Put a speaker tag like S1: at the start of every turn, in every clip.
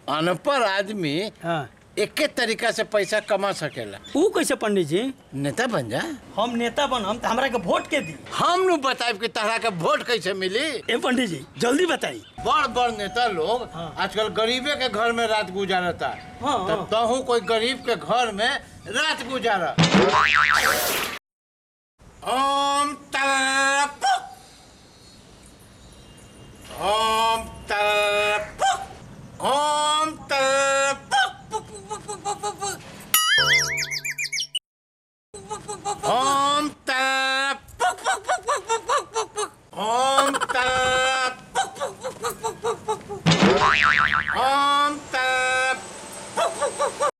S1: अनपढ़ आदमी
S2: हाँ
S1: एके तरीका से पैसा कमा सकेला
S2: ऊ कैसे पंडित जी
S1: नेता बन जा
S2: हम नेता बनम तो हमरा के वोट के दी
S1: हम नु बताएब कि तहरा के वोट कैसे मिली
S2: ए पंडित जी जल्दी बताई
S1: बड़ बड़ नेता लोग
S2: हाँ।
S1: आजकल गरीबे के घर में रात गुजारता
S2: हाँ,
S1: तो
S2: हाँ।
S1: तहू कोई गरीब के घर में रात गुजारा ओम तरपुक ओम तरपुक ओम तरपुक पुक, पुक, पुक, पुक, पुक, पुक। ओम तरपुक पुक, पुक, पुक, पुक, पुक, पुक, पुक। ओम तरपुक पुक, पुक, पुक, पुक, पुक, पुक, पुक। ओम तरपुक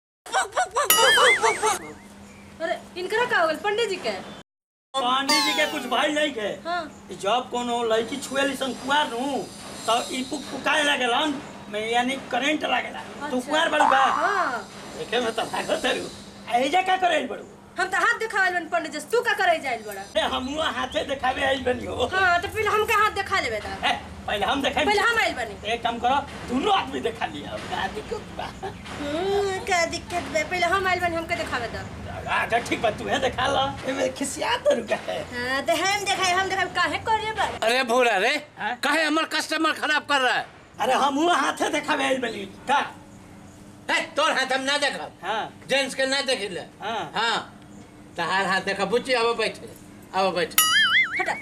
S3: अरे इनकरा का हो गल पंडित जी के
S2: पंडित जी के कुछ भाई नहीं के
S3: हाँ
S2: जब कोनो लड़की छुएली सन कुआर नु तो ई पुक पुकाए लागेलन मैं यानी करंट लागेला तू
S3: अच्छा।
S2: कुआर बड़ू बा
S3: हाँ
S2: देखे में तो भागत रू एजा का करे बड़ू
S3: हम तो हाथ दिखावल बन पंडित जी से। तू का करे जाइल बड़ा
S2: अरे हमू हाथे दिखावे आइल बनी हो
S3: हाँ तो पहले हमके हाथ दिखा लेबे दा
S2: है, पहले हम देखाई
S3: पहले हम आइल बनी
S2: एक काम करो दोनों आदमी दिखा लिया का दिक्कत बा
S3: हम्म, क्या दिक्कत बे पहले हम आइल बनी हमके दिखावे दा
S2: अच्छा ठीक बा तू है दिखा ला एमे खिसिया तो रुका है
S3: हाँ तो हम दिखाए हम दिखाए काहे करिए बा
S1: अरे भूरा रे
S2: हाँ?
S1: काहे हमर कस्टमर खराब कर रहा है
S2: अरे हमू हाथे दिखावे आइल बनी का
S1: है तोर हाथ हम ना देखब
S2: हां
S1: जेंट्स के ना देखिले
S2: हाँ।
S1: हाँ तहार हाथ देखा बुच्ची अब बैठे अब बैठे
S3: हटा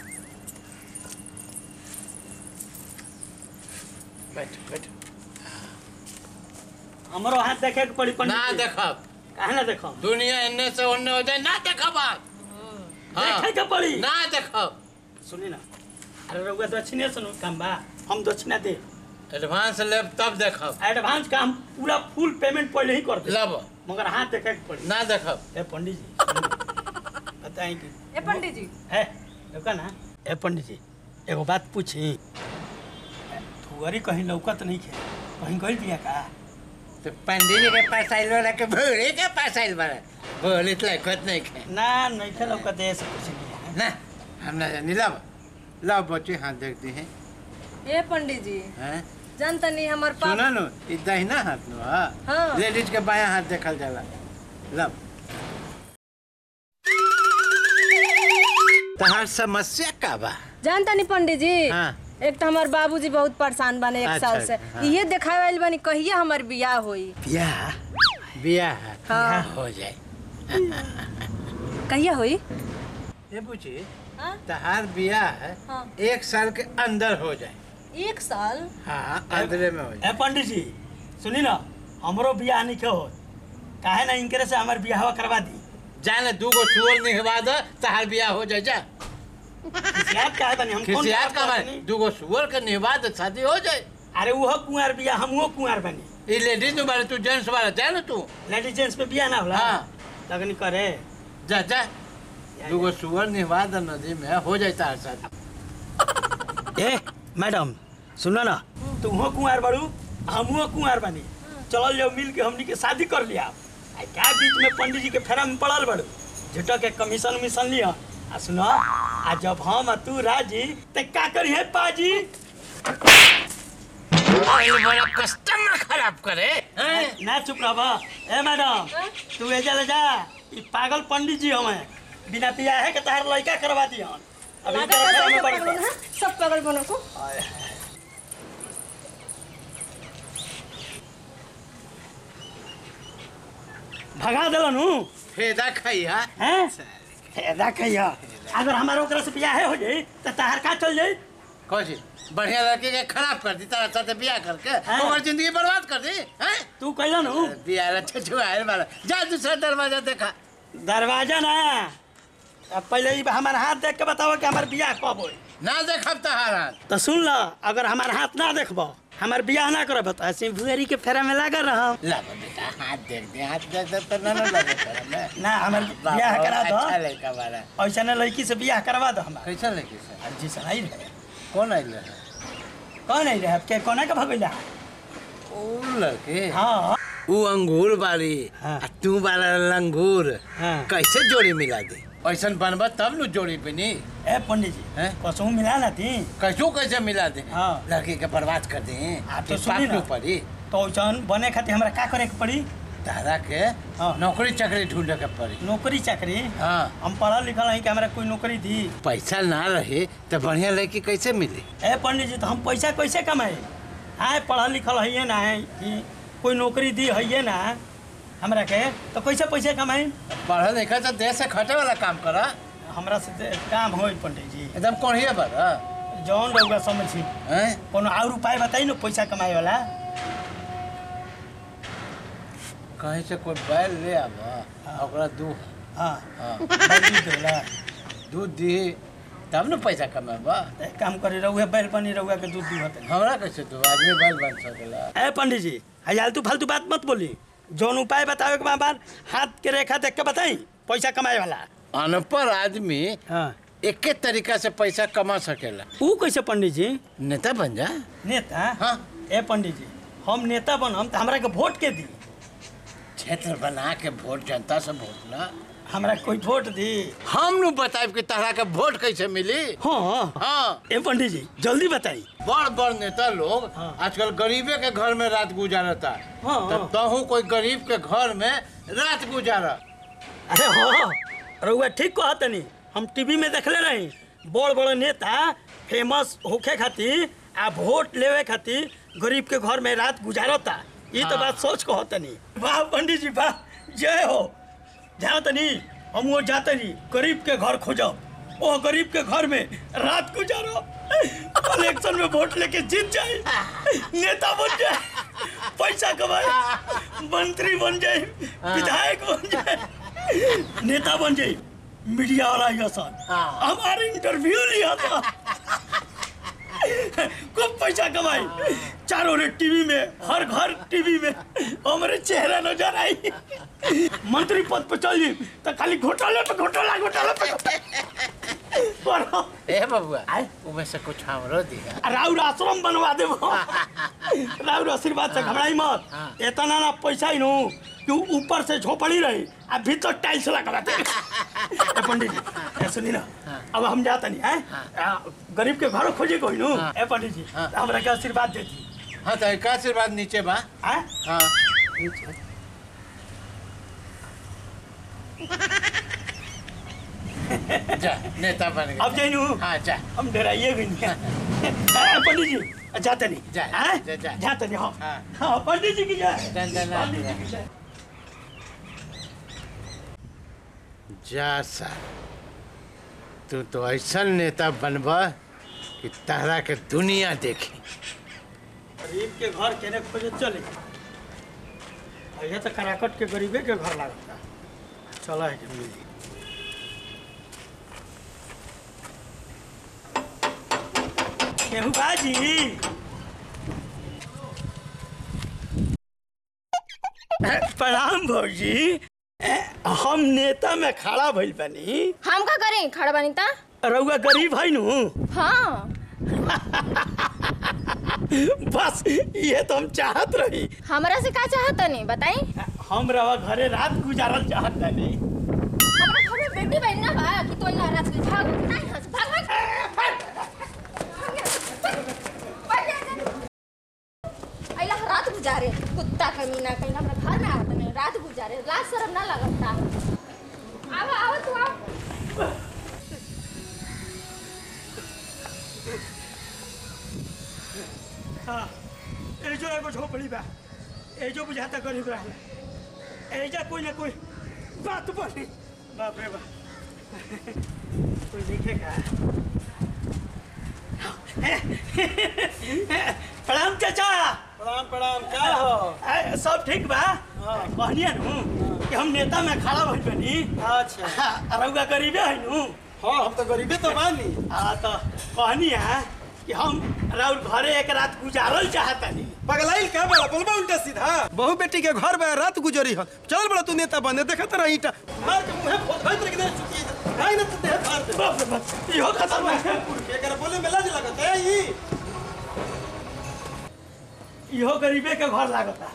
S1: बैठ बैठ
S2: हमरो हाथ देखे के पड़ी पंडित
S1: ना
S2: जी।
S1: देखब
S2: काहे ना देखो
S1: दुनिया एन्ने से ओन्ने हो जाए ना देखब आप हाँ।
S2: देखे के पड़ी
S1: ना देखब
S2: सुनी ना अरे रउआ दक्षिणे सुनो काम बा हम दक्षिणा दे
S1: एडवांस लेब तब देखब
S2: एडवांस का हम पूरा फुल पेमेंट पहले ही कर दे
S1: लब
S2: मगर हाथ देखे के पड़ी
S1: ना देखब
S2: ए पंडित जी बताएं कि
S3: ए पंडित जी
S2: है रुका ना ए पंडित जी एगो बात पूछी फुअरी कहीं लौकत नहीं खे कहीं गई बिया का
S1: तो पंडित जी के पास आइल वाला के भूरे के पास आइल वाला बोले तो लखत नहीं खे
S2: ना नहीं खे लौकत ऐसे कुछ नहीं है
S1: ना हम ना जानी लब लब बच्चे हाथ देखते हैं
S3: ए पंडित जी
S1: हैं
S3: जानता नहीं हमार
S1: सुनो
S3: पाप
S1: नु ई दहिना हाथ नु हाँ
S3: हाँ।
S1: लेडीज के बायां हाथ देखल जाला लब तहार समस्या का बा
S3: जानता नहीं पंडित जी
S1: हाँ।
S3: एक तो हमार बाबूजी बहुत परेशान बने एक
S1: अच्छा,
S3: साल से
S1: हाँ।
S3: ये दिखावे आइल बनी कहिए हमार बियाह होई
S1: ब्याह ब्याह
S3: हाँ।
S1: हो जाए
S3: कहिए होई
S1: ये पूछी
S3: हाँ?
S1: तहार ब्याह
S3: हाँ।
S1: एक साल के अंदर हो जाए
S3: एक साल
S1: हाँ अंदरे में हो जाए
S2: ए पंडित जी सुनी ना हमरो बियाह नहीं हो काहे ना इनकरे से हमार बियाह करवा दी
S1: जाने दू गो चुअल निहवा दो तहार ब्याह हो जाए जा
S2: खिसियात काहे बनी हम कौन
S1: खिसियात
S2: बात
S1: का
S2: करत
S1: मारे
S2: नहीं?
S1: दू गो सुअर के निहवा दो शादी हो जाए
S2: अरे वो कुंवार बियाह हमहू कुंवार बनी
S1: ये लेडीज नु बारे तू जेंट्स बारे जाए ना तू
S2: लेडीज जेंट्स में बियाह ना होला
S1: हाँ।
S2: लगनी करे
S1: जा जा दू गो सुअर निहवा दो नदी में हो जाए तार शादी
S2: ए मैडम सुनो ना तुम हो कुंवार बड़ू हमहू कुंवार बनी चलल जाओ मिल के हमनी के शादी कर लिया आ क्या बीच में पंडित जी के फेरा में पड़ल बड़ू झूठो के कमीशन उमीशन लिया आ सुनो आ जब हम आ तू राजी ते का करी है पाजी
S1: ये बड़ा कस्टमर खराब करे हैं?
S2: ना चुप रह ए मैडम तू एजा ले जा ई पागल पंडित जी हमें बिना बियाह के तहार लड़का करवा दिया अभी
S3: लागत
S2: तेरे
S3: है
S2: फेरा में
S3: सब
S2: पड़
S3: पागल बनो, हाँ? सब पागल बनो को
S2: भगा दिलन हूँ
S1: फेदा खैया
S2: हैं फायदा कहिया अगर हमारे ओकरा से बियाह हो जाई तो तहार का चल जाई
S1: कौची बढ़िया लड़के के खराब कर दी तारा साथे बियाह करके
S2: हाँ।
S1: ओकर जिंदगी बर्बाद कर दी हैं
S2: तू कैलन हूँ
S1: बियाह रच्छे छुआए वाला जा दूसरा दरवाजा देखा
S2: दरवाजा ना अब पहले ही हमारे हाथ देख के बताओ कि हमार बियाह कब होई
S1: ना देखब तहार हाथ
S2: तो सुन ला अगर हमार हाथ ना देखबो हमार बियाह ना करब तो ऐसे भुएरी के फेरा में लागल रहम
S1: ला बेटा हाथ देख दे हाथ देख दे तो ना ना लगे तेरा में
S2: ना हमार
S1: वाह,
S2: बियाह
S1: बहुत
S2: करा दो
S1: अच्छा लड़का बारा
S2: ऐसा ना लड़की से बियाह करवा दो हमार
S1: कैसा लड़की से
S2: जी सर आई रहे
S1: कौन आइल है
S2: कौन आई रहे के कोना के भगैला
S1: ओ लड़के
S2: हाँ
S1: ऊ अंगूर बारी
S2: हाँ।
S1: आ तू बारा लंगूर
S2: हाँ।
S1: कैसे जोड़ी मिला दे ऐसन बनबा तब नु जोड़ी बनी
S2: ए पंडित जी
S1: हैं?
S2: कसू मिला ना थी
S1: कैसो कैसे मिला दे
S2: हाँ।
S1: लड़की के बर्बाद कर दे
S2: आप तो
S1: ये
S2: सुनी
S1: पाप
S2: ना।
S1: क्यों पड़ी
S2: तो वैसन बने खातिर हमरा का करे के पड़ी
S1: तारा के
S2: हाँ।
S1: नौकरी चाकरी ढूंढे के पड़ी
S2: नौकरी चाकरी
S1: हाँ
S2: हम पढ़ल लिखल है कि हमरा कोई नौकरी दी
S1: पैसा ना रहे तो बढ़िया लड़की कैसे मिली
S2: ए पंडित जी तो हम पैसा कैसे कमाए हाँ पढ़ल लिखल है ना है कि कोई नौकरी दी है ना हमरा के तो कैसे पैसे कमाए
S1: पढ़ल लिखल तो देश से खटे वाला काम करा
S2: हमरा से ते काम हो पंडित जी
S1: एकदम कोढ़िया बड़ा
S2: जौन रहुआ समझी
S1: हैं
S2: कोनो और उपाय बताई ना पैसा कमाए वाला
S1: कहीं से कोई बैल ले आवा
S2: हाँ।
S1: ओकरा दूध
S2: हाँ
S1: हाँ
S2: बल्दी देला
S1: दूध दी तब न पैसा कमेबा
S2: तो एक काम करे रहुआ बैल बनी रहुआ के दूध दूहत
S1: हमरा कैसे दू आदमी बैल बन सकेला
S2: ए पंडित जी है आलतू फालतू बात मत बोली जौन उपाय बतावे के बार हाथ के रेखा देख के बताई पैसा कमाए वाला
S1: अनपढ़ आदमी
S2: हाँ
S1: एके तरीका से पैसा कमा सकेला
S2: ऊ कैसे पंडित जी
S1: नेता बन जा
S2: नेता
S1: हाँ।
S2: ए पंडित जी हम नेता बनम तो हमरा के वोट के दी
S1: क्षेत्र बना के वोट जनता से वोट ला
S2: हमरा कोई वोट दी
S1: हम नु बताइब कि तहरा के वोट कैसे मिली
S2: हाँ
S1: हाँ
S2: ए पंडित जी जल्दी बताई
S1: बड़ बड़ नेता लोग
S2: हाँ।
S1: आजकल गरीबे के घर में रात गुजारता
S2: हाँ।
S1: तब तहू कोई गरीब के घर में रात गुजारा
S2: अरे हाँ रउआ ठीक कहा तनी हम टीवी में देखले रही बड़ बड़ नेता फेमस होखे खातिर आ वोट लेवे खातिर गरीब के घर में रात गुजारता ये तो
S1: हाँ।
S2: बात सोच कहो तनी वाह पंडित जी वाह जय हो जाओ तनी हम वो जातनी गरीब के घर खोजब वो गरीब के घर में रात गुजारो इलेक्शन में वोट लेके जीत जाए नेता बन जाए पैसा कमाए मंत्री बन जाए विधायक बन जाए नेता बन जाए मीडिया वाला ये सन
S1: हाँ।
S2: हमारे इंटरव्यू लिया था खूब पैसा कमाई चारों ने टीवी में हर घर टीवी में हमारे चेहरा नजर आई मंत्री पद पे चल जी तो खाली घोटाले पे घोटाला घोटाला पे बड़ा
S1: ए बबुआ
S2: आय।
S1: उमे से कुछ हमरो दिया
S2: राउर आश्रम बनवा देबो राउर आशीर्वाद से घबराई मत
S1: हाँ।
S2: इतना ना पैसा ही नु कि ऊपर से झोपड़ी रही आ भीतर टाइल्स लगा दे ए पंडित जी ए सुनी ना अब हम जाता नहीं है गरीब के घर खोजे कोई नु
S1: हाँ।
S2: ए पंडित जी
S1: हाँ।
S2: हमरा के आशीर्वाद देती
S1: हाँ तो एक आशीर्वाद नीचे बा
S2: हैं
S1: हाँ जा नेता बन गया
S2: अब जाइनु
S1: हाँ जा
S2: हम डराइए भी नहीं ए, पंडित जी जाते नहीं
S1: जा,
S2: हैं?
S1: जा, जा।
S2: जाते नहीं हाँ
S1: हाँ।
S2: हाँ पंडित जी की जय
S1: दन, दन, दन।
S2: पंडित जी की जय
S1: जा सा तू तो ऐसा नेता बनबा कि तारा के दुनिया देखी
S2: गरीब के घर केने खोजे चले ये तो कराकट के गरीबे के घर लागता चला है कि मिली केहू बाजी प्रणाम भौजी ए, हम नेता में खड़ा भइल बानी
S4: हम का करें खड़ा बानी ता
S2: रउआ गरीब है नु
S4: हाँ
S2: बस ये तो हम चाहत रही
S4: हमरा से का चाहत नहीं बताई
S2: हम रवा घरे रात गुजारल चाहत नहीं
S4: हमरा घर में बेटी बहन ना बा कि तो ना रात के भाग नहीं हंस भाग भाग अइला रात गुजारे कुत्ता कमीना कहीं हमरा घर में आवत नहीं रात गुजारे लाज शर्म ना लगता आवा आवा तू आवा
S2: हाँ ए जो एगो झोपड़ी बा ए जो बुझाता गरीब रहला ए जा कोई ना कोई बात बोली बाप रे बाप कोई देखेगा प्रणाम चाचा
S5: प्रणाम प्रणाम क्या हो
S2: ए, सब ठीक बा कहनिया नु कि हम नेता में खड़ा भइल बनी
S5: अच्छा
S2: रउआ गरीबे है नु
S5: हाँ हम तो गरीबे तो बानी
S2: हाँ तो कहनिया कि हम राउर घरे एक रात गुजारल चाहतनी
S5: पगलाइल क्या बड़ा बोलबा उल्टा सीधा बहु बेटी के घर में रात गुजरी हो चल बड़ा तू नेता बने देखत रही ईटा मार के मुंह फोड़ भाई तेरे के चुकी नहीं ना तू देह फाड़ दे
S2: बाप रे बाप इहो खतरनाक है
S5: के कर बोले में लाज लगत है ई
S2: इहो गरीबे के घर लागता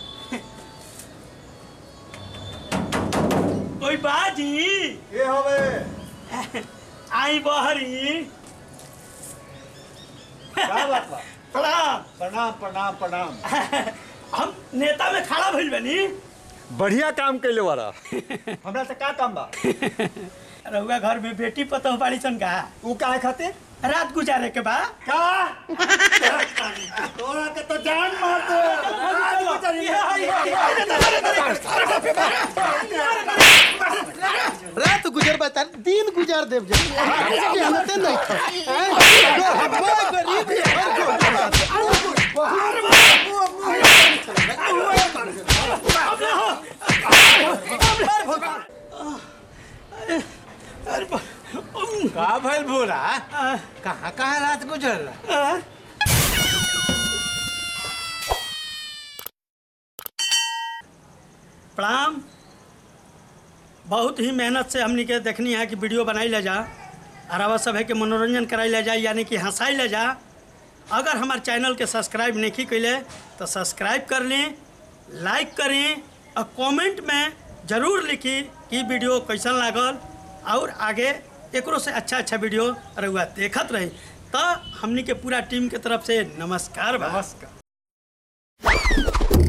S2: कोई बाजी
S5: के होवे
S2: आई बहरी
S5: क्या बात बा
S2: प्रणाम
S5: प्रणाम प्रणाम प्रणाम
S2: हम नेता में खड़ा भइल बनी
S6: बढ़िया काम कैले वाला हमरा से का काम बा
S2: रउआ घर में बेटी पतोह बाड़ी सन का
S6: ऊ काहे खातिर
S2: रात गुजारे के बा
S6: का तोरा के तो जान मार दे
S5: रात गुजर बता दिन गुजार देव जा जानते नहीं हैं? गो- गो- गरीब है, और गो-
S1: का भइल बोला कहाँ कहाँ रात गुजर रहा
S2: प्रणाम बहुत ही मेहनत से हमनी के देखनी है कि वीडियो बनाई ले जा अरावा सब है कि मनोरंजन कराई ले जा यानी कि हंसाई ले जा अगर हमारे चैनल के सब्सक्राइब नहीं कैले तो सब्सक्राइब कर लें लाइक करें और कमेंट में ज़रूर लिखी कि वीडियो कैसन लागल और आगे एकरो से अच्छा अच्छा वीडियो रहुआ देखत रही तो हमनी के पूरा टीम के तरफ से नमस्कार बा
S6: नमस्कार